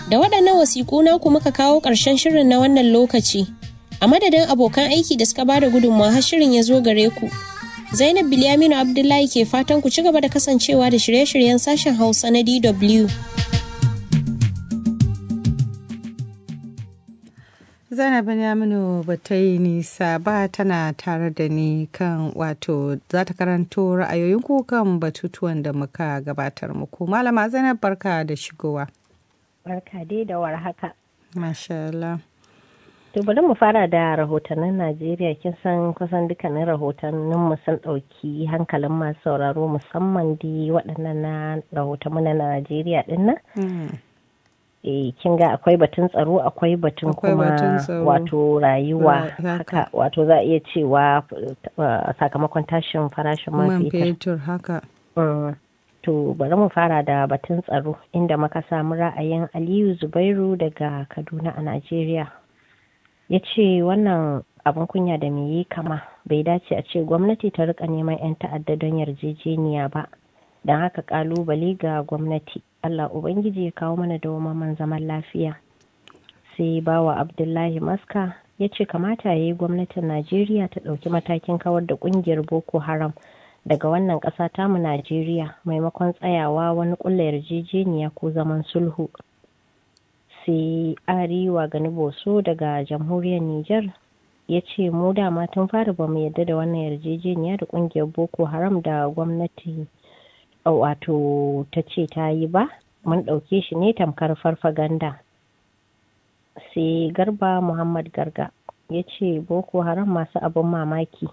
Da waɗannan wasiƙu naku muka kawo ƙarshen shirin na wannan lokaci. A madadin abokan aiki da suka bada gudunmawa har shirin ya zo gare ku. Zainab Bilyaminu Abdullahi ke fatan ku ci gaba da kasancewa da shirye-shiryen sashen Hausa na DW. Zainab Bilyaminu ba ta yi nisa ba tana tare da ni kan wato za ta karanto ra'ayoyin ku kan batutuwan da muka gabatar muku. Malama Zainab barka da shigowa. Barka dai da warhaka. Masha Allah. To bari mu fara da rahotannin Najeriya kin san kusan dukkanin rahotannin mu sun ɗauki hankalin masu sauraro musamman di waɗannan na rahotanmu na Najeriya ɗin nan. Eh kin ga akwai batun tsaro akwai batun kuma wato rayuwa haka wato za a iya cewa sakamakon tashin farashin man fetur haka. To bari mu fara da batun tsaro inda muka samu ra'ayin Aliyu Zubairu daga Kaduna a Najeriya. ya ce wannan abin kunya da me yi kama bai dace a ce gwamnati ta rika neman 'yan ta'adda don yarjejeniya ba don haka kalubale ga gwamnati allah ubangiji ya kawo mana dawamaman zaman lafiya sai bawa abdullahi maska ya ce kamata ya yi gwamnatin najeriya ta ɗauki matakin kawar da ƙungiyar boko haram daga wannan ƙasa tamu najeriya maimakon tsayawa wani ƙulla yarjejeniya ko zaman sulhu sai ariwa gani boso daga jamhuriyar niger ya ce mu dama tun fara ba mu yadda da wannan yarjejeniya da kungiyar boko haram da gwamnati wato ta ce ta yi ba mun ɗauke shi ne tamkar farfaganda sai garba muhammad garga ya ce boko haram masu abin mamaki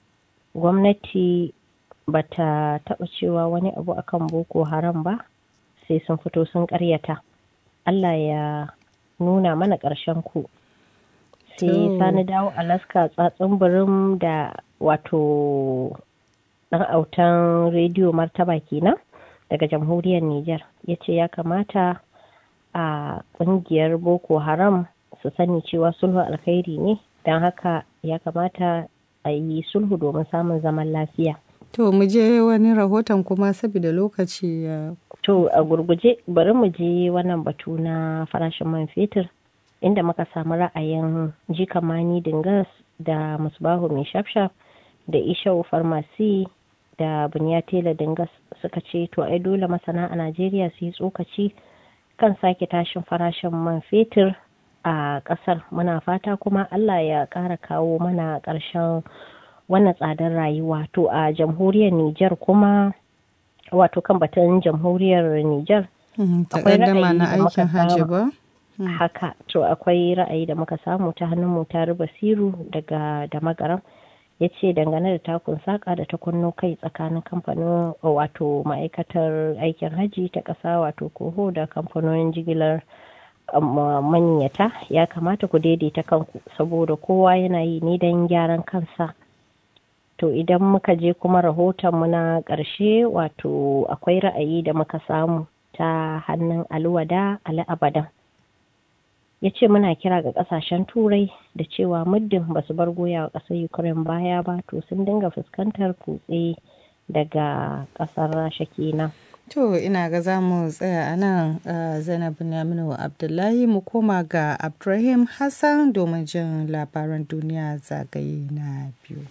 gwamnati ba ta taɓa cewa wani abu akan boko haram ba sai sun fito sun ƙaryata Allah ya nuna mana ƙarshen ku. Sai sani dawo Alaska tsatsin birin da wato ɗan autan rediyo martaba kenan daga jamhuriyar Nijar ya ce ya kamata a ƙungiyar Boko Haram su sani cewa sulhu alkhairi ne don haka ya kamata a yi sulhu domin samun zaman lafiya. To mu je wani rahoton kuma saboda lokaci ya To a gurguje bari mu je wannan batu na farashin man fetur inda muka samu ra'ayin jikamani dingas da musbahu mai shafshaf da ishau farmasi da bunyatela dingas suka ce to ai dole masana a najeriya su yi tsokaci kan sake tashin farashin man fetur a kasar muna fata kuma allah ya ƙara kawo mana ƙarshen wannan tsadar rayuwa to a jamhuriyar niger kuma wato kan batun jamhuriyar Nijar. Akwai ra'ayi na aikin hajji ba? Haka, to akwai ra'ayi da muka samu ta hannun mu ta basiru daga da magaram ya ce dangane da takun saka da ta kunno kai tsakanin kamfanin wato ma'aikatar aikin hajji ta ƙasa wato koho da kamfanonin jigilar maniyata ya kamata ku daidaita kanku saboda kowa yana yi ne don gyaran kansa to idan muka je kuma rahotonmu na ƙarshe wato akwai ra'ayi da muka samu ta hannun alwada abadan ya ce muna kira ga ƙasashen turai da cewa muddin ba su bar goya wa ƙasar ukraine baya ba to sun dinga fuskantar kutse daga ƙasar rasha kenan To ina ga za mu tsaya a nan Zainab Yaminu Abdullahi mu koma ga Abdulrahim Hassan domin jin labaran duniya zagaye na biyu.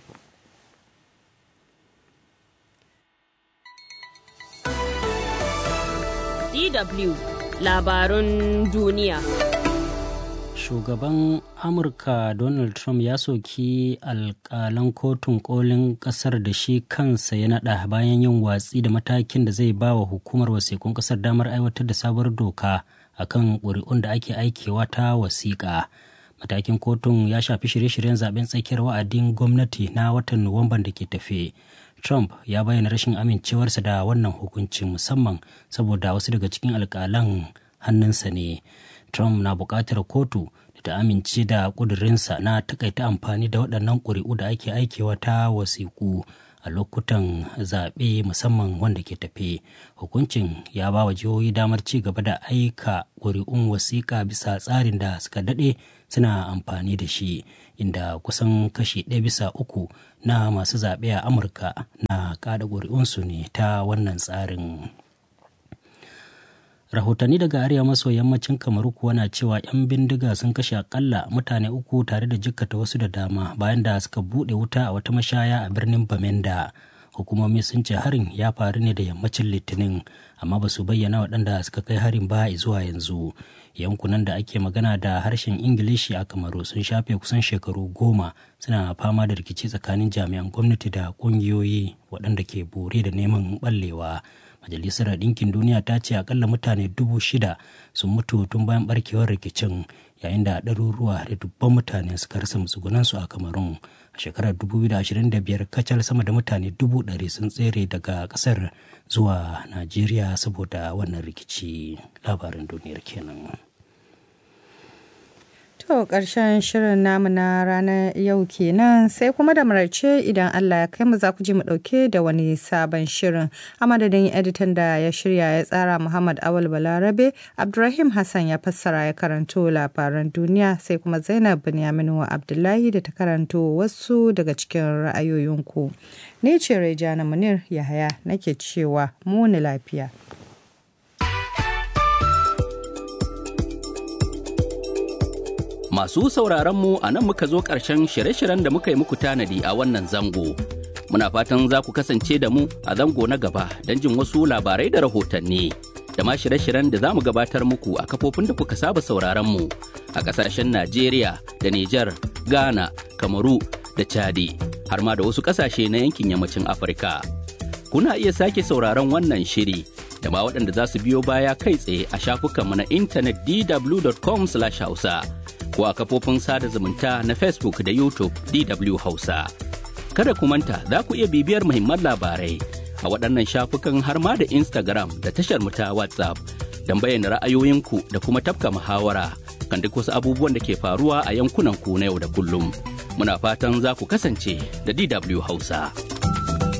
DW labarun duniya. Shugaban Amurka Donald Trump ya soki alkalan kotun kolin kasar da shi kansa ya nada bayan yin watsi da matakin da zai ba wa hukumar wasikun kasar damar aiwatar da sabuwar doka akan ƙuri'un da ake aikewa ta wasiƙa. Matakin kotun ya shafi shirye-shiryen zaben tsakiyar wa'adin gwamnati na watan Nuwamban da ke tafe. Trump ya bayyana rashin amincewarsa da wannan hukuncin musamman saboda wasu daga cikin alkalan hannunsa ne. Trump na buƙatar kotu da ta amince da ƙudurinsa na takaita amfani da waɗannan ƙuri'u da ake aikewa ta wasiƙu a lokutan zaɓe musamman wanda ke tafe. Hukuncin ya ba wa jihohi damar ci gaba da aika ƙuri'un wasiƙa bisa tsarin da suka daɗe suna amfani da shi inda kusan kashi ɗaya bisa uku na masu zaɓe a amurka na kada ƙuri'unsu ne ta wannan tsarin rahotanni daga arewa maso yammacin kamaru kuwa na cewa 'yan bindiga sun kashe akalla mutane uku tare da jikkata wasu da dama bayan da suka buɗe wuta a wata mashaya a birnin bamenda hukumomi sun ce harin ya faru ne da yammacin litinin amma ba su bayyana waɗanda suka kai harin ba zuwa yanzu yankunan da ake magana da harshen ingilishi a kamaru sun shafe kusan shekaru goma suna fama da rikici tsakanin jami'an gwamnati da ƙungiyoyi waɗanda ke bore da neman ɓallewa majalisar ɗinkin duniya ta ce akalla mutane dubu shida sun mutu tun bayan barkewar rikicin yayin da ɗaruruwa da dubban mutane suka rasa matsugunansu a kamarun a shekarar 2025 kacal sama da mutane dubu ɗari sun tsere daga ƙasar zuwa najeriya saboda wannan rikici labarin duniyar kenan To ƙarshen shirin namu na ranar yau kenan sai kuma da maraice idan Allah ya kai mu za ku ji mu ɗauke da wani sabon shirin. A madadin editan da ya shirya ya tsara Muhammad Awal Balarabe, Abdurrahim Hassan ya fassara ya karanto labaran duniya sai kuma Zainab Binyaminu Abdullahi da ta karanto wasu daga cikin ra'ayoyinku. Ni ce Rejana Munir Yahaya nake cewa muni lafiya. Masu sauraron mu a nan muka zo ƙarshen shirye-shiryen da muka yi muku tanadi a wannan zango. Muna fatan za ku kasance da mu a zango na gaba don jin wasu labarai da rahotanni. Da ma shirye-shiryen da za mu gabatar muku a kafofin da kuka saba sauraron mu a ƙasashen Najeriya da Nijar, Ghana, Kamaru da Chadi, har ma da wasu ƙasashe na yankin yammacin Afirka. Kuna iya sake sauraron wannan shiri da ma waɗanda za su biyo baya kai tsaye a shafukanmu na intanet dw.com/hausa. ko a kafofin sada zumunta na Facebook da YouTube DW Hausa. Kada ku manta za ku iya bibiyar muhimman labarai a waɗannan shafukan har ma da Instagram da tashar mu ta WhatsApp don bayyana ra'ayoyinku da kuma tafka muhawara kan duk wasu abubuwan da ke faruwa a yankunan ku na yau da kullum. Muna fatan za ku kasance da DW Hausa.